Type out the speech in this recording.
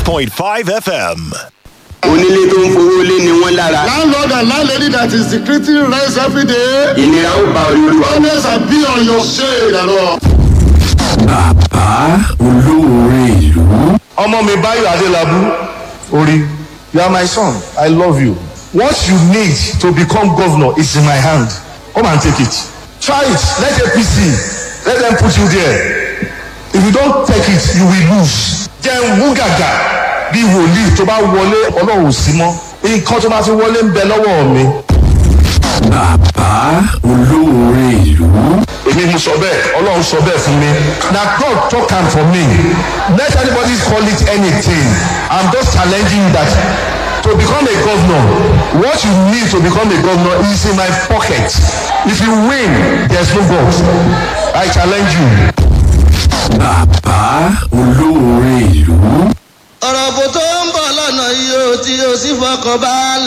105.5 FM. onílé tó ń fowó lé ni wọ́n lára Landlord and landlady that is decreasing rents every day. ìnira ó bá olúwa Honest and be on your shade and all. bàbá olóore ìlú. ọmọ mi báyọ̀ adélábù orí you are my son i love you what you need to become governor is in my hand come and take it try it let apc let them put you there if you don take it you will lose jẹun wú gàgà bí wòlíì tó bá wọlé ọlọ́run ò sí mọ́ nǹkan tó bá fi wọlé ń bẹ lọ́wọ́ mi. bàbá olóore ìlú. èmi mo sọ bẹ́ẹ̀ ọlọ́run sọ bẹ́ẹ̀ fún mi na god talk am for me let anybody call it anything i'm just challenging you that to become a governor what you need to become a governor is in my pocket if you win there's no god i challenge you. bàbá olóore ìlú. ọ̀rọ̀ bò tó ń bọ̀ lọ́nà yìí ó tí ó sì fọkàn balẹ̀.